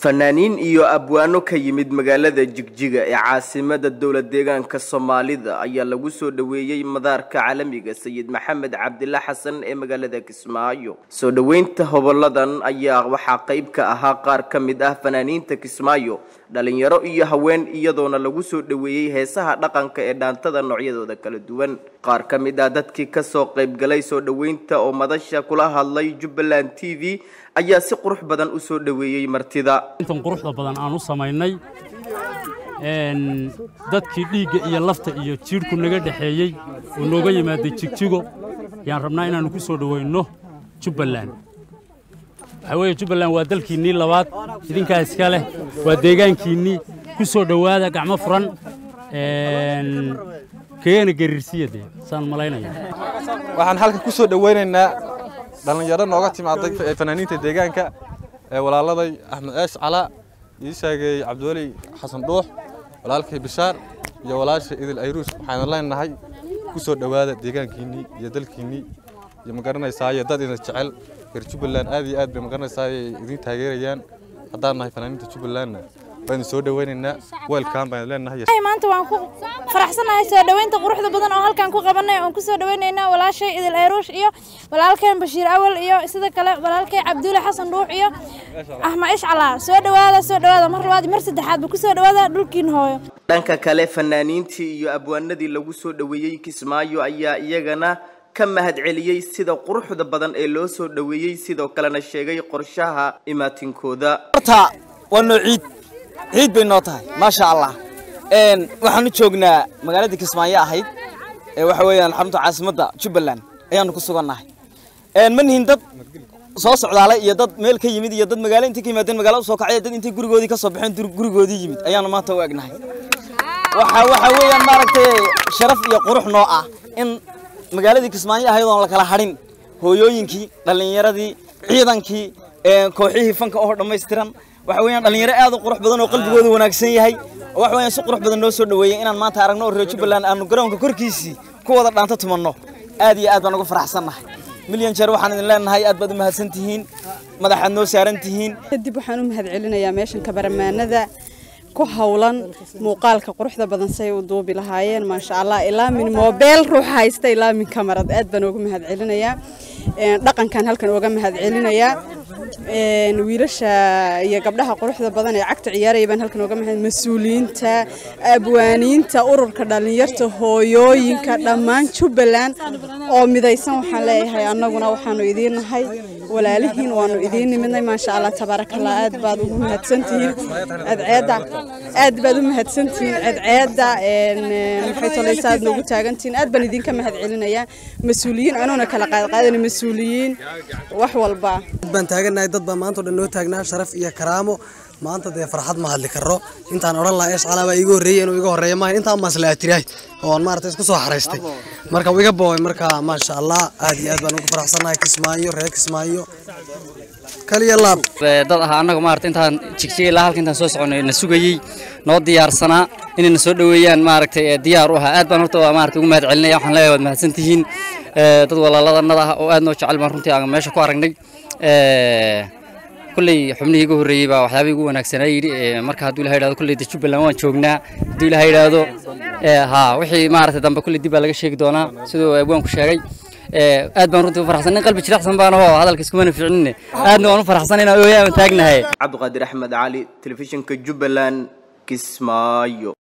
fanaaniin iyo abwaano ka yimid magaalada jigjiga ee caasimada dowla deegaanka soomaalida ayaa lagu soo dhoweeyey madaarka caalamiga sayid maxamed cabdila xasan ee magaalada kismaayo soo dhoweynta hoboladan ayaa waxaa qayb ka ahaa qaar ka mid ah fanaaniinta kismaayo dhalinyaro iyo haween iyadoona lagu soo dhoweeyey heesaha dhaqanka ee dhaantada noocyadooda kala duwan qaar ka mid ah dadkii kasoo qaybgalay soo dhoweynta oo madasha kula hadlay jubbaland t v ayaa si qurux badan u soo dhoweeyey martida intan quruxda badan aan u samaynay dadkii dhiigga iyo lafta iyo jiidhku naga dhexeeyey oo nooga yimaaday jigjigo yaan rabnaa inaannu ku soo dhoweynno jubbaland waxaa weeye jubbaland waa dalkiinnii labaad idinkaa iska leh waa deegaankiinnii ku soo dhowaada gacmo furan keena gariirsiya dee saan malaynaya waxaan halkan ku soo dhoweynaynaa dhallinyaro nooga timaaday fanaaniinta deegaanka ee walaaladay axmed eesh calaa ii sheegay cabdiweli xasan dhuux walaalkay bishaar iyo walaasha idil ayruus waxaanu leenahay ku soo dhowaada deegaankiinnii iyo dalkiinnii iyo magaranaysaay dad idin jecel reer jubbaland aad iyo aad bay magaranaysaay idin taageerayaan haddaan nahay fanaaniinta jubbalandna waynu soo dhoweynaynaa weelkaan baynu leenahay maanta waan ku faraxsanahay soo dhoweynta quruxda badan oo halkaan ku qabanay oon ku soo dhoweynaynaa walaashay idil ayruush iyo walaalkeen bashiir awal iyo sidoo kale walaalkay cabdulle xasan dhuux iyo axmed ish calaa soo dhowaada soo dhowaada mar labaad mar saddexaadba ku soo dhowaada dhulkiin hooyo dhanka kale fanaaniintii iyo abwaanadii lagu soo dhoweeyey kismaayo ayaa iyagana ka mahad celiyey sida quruxda badan ee loo soo dhoweeyey sidoo kalena sheegay qorshaha imaatinkooda waa noo ciid ciid bay noo tahay maasha allah waxaanu joognaa magaaladii kismaayo ahayd waxa weeyaan xarunta caasimadda jubbaland ayaanu ku sugannahay ma nihin dad soo socdaalay iyo dad meel ka yimid iyo dad magaalo intay ka yimaadeen magaalo usoo kacay dad intay gurigoodii ka soo baxeen gurigoodii yimid ayaanu maanta u egnahay waxa waxa weeyaan maaragtay sharaf iyo qurux noo ah in magaaladii kismaayo ahayd oon la kala hadhin hooyooyinkii dhallinyaradii ciidankii kooxihii fanka oo dhammaystiran waxa weeyaan dhalinyaro aad u qurux badan oo qalbigooda wanaagsan yahay waxa weeyaan si qurux badan noo soo dhoweeyey inaan maanta aragno oo reer jubbaland aanu garoonka korkiisii ku wada dhaanto tumanno aad iyo aad baan uga faraxsannahay milyan jeer waxaan idin leenahay aad baad u mahadsan tihiin madaxaad noo saaran tihiin kadib waxaan u mahad celinayaa meeshan kabaramaanada ku hawlan muuqaalka quruxda badan say u duubi lahaayeen maasha allah ilaa min moobeel ruux haysta ilaa min kamarad aad baan uga mahad celinayaa dhaqankan halkan uga mahad celinayaa wiilasha iyo gabdhaha quruxda badan ee cagta ciyaaraya baan halkan uga mahad mas-uuliyiinta abwaaniinta ururka dhallinyarta hooyooyinka dhammaan jubbaland oo midaysan waxaan leeyahay annaguna waxaanu idiin nahay walaalihiin waanu idiin nimidnay maasha allah tabaarakallah aad baad ugu mahadsantihiin cadceedda aad baad u mahadsantihiin cadceedda maxay tolaysa aad noogu taagantihiin aad baan idinka mahad celinayaa mas-uuliyiin anuuna kala qaadqaadan mas-uuliyiin wax walba baan taaganahay dad baa maanta o dhan noo taagnaa sharaf iyo karaamo maanta dee farxad ma hadli karo intaan odhan lahaa eesh calaa baa iiga horreeyey inuu iga horreeya maaha intaan maslaa tirahay oon maarata isku soo xaraystay marka wuu iga boobay marka maasha allah aad iyo aad baan ugu faraxsannahay kismaayo reer kismaayo kaliya laab dad ahaa annaga maarata intaan jigjigay ilaa halka intaan soo soconay na sugayey noo diyaarsanaa inayna soo dhoweeyaan maaragtay diyaar u ahaa aad baan horta maarata ugu mahad celinaya waxaan leeyahay waad mahadsan tihiin dad walaaladannada ah oo aad noo jecel baan runtii aan meesha ku aragnay kulley xubnihii iga horreeyey baa waxyaabihii ugu wanaagsanaa yidhi marka hadduu ilaha yidhahdo kulley de jubbaland waan joognaa hadduu ilaha yidhaahdo haa wixii maaragtay dambe kulley dib baa laga sheegi doonaa siduu abwaanku sheegay aad baan runtii u farxsan nin qalbi jiracsan baan ahoo hadalka iskumana ficnine aadna waan u farxsan inaan ooyaan taagnahay cabdiqaadir axmed cali telefishinka jubbaland kismaayo